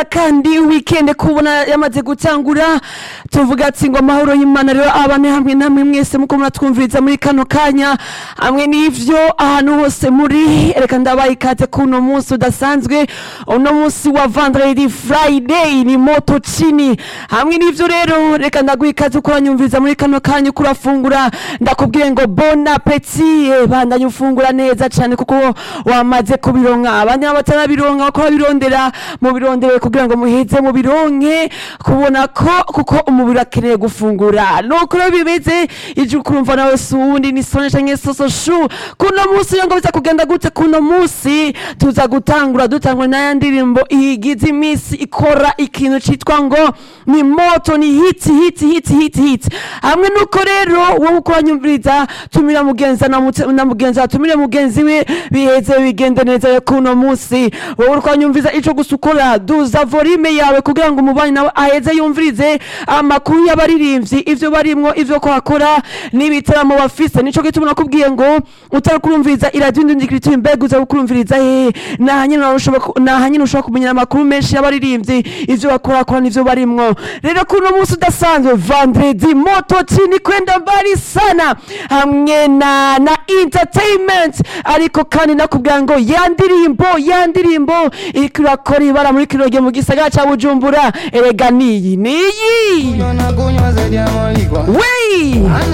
kandi weekend kubona yamaze gutangura tuvuga ati ngo amahoro y'imana rero abane hamwe namwe mwese muko muratwumviriza muri kano kanya hamwe n'ivyo ahantu hose muri reka ndabaye ikaze kuno munsi udasanzwe uno munsi wa vendredi friday ni moto chini hamwe n'ivyo rero reka ndaguha ikaze uko uranyumviriza muri kano kanya uko urafungura ndakubwiye ngo bon appetit bandanye ufungura neza cane kuko wamaze kubironka abandi nabo batarabironka bako babirondera mubirondere kugira ngo muheze mubironke kubona ko kuko umubiri akeneye gufungura nuko rero bimeze ije ukurumva nawe si uwundi ni sone canke soso shu kuno munsi iyo ngo biza kugenda gute kuno munsi tuza gutangura dutangura n'aya ndirimbo igize imisi ikora ikintu citwa ngo ni moto ni hiti hiti hiti hiti hiti hamwe nuko rero wowe uko wanyumviriza tumira mugenzi na mute- na mugenzi watumire mugenzi we biheze bigende neza yo kuno munsi wowe uko wanyumviriza ico gusa ukora duza volume yawe kugira ngo umubanyi nawe aheze yumvirize amakuru y'abaririmbyi ivyo barimwo ivyo ko bakora n'ibitaramo bafise nico gituma nakubwiye ngo utari kurumviriza iradiyo indundikiritura imbega uza kurumviriza hehe nahanyene nahanyene ushobora kumenyera amakuru menshi y'abaririmbyi ivyo bakorakora n'ivyo barimwo rero kuno munsi udasanzwe vendredi moto chini kwenda mbali sana hamwe na na entertainment ariko kandi nakubwira ngo ya ndirimbo ya ndirimbo iriko irakora ibara muri kino gihe mu gisagara ca bujumbura erega niyi niyi Kunywa na kunywa zaidi ya mwalikwa wei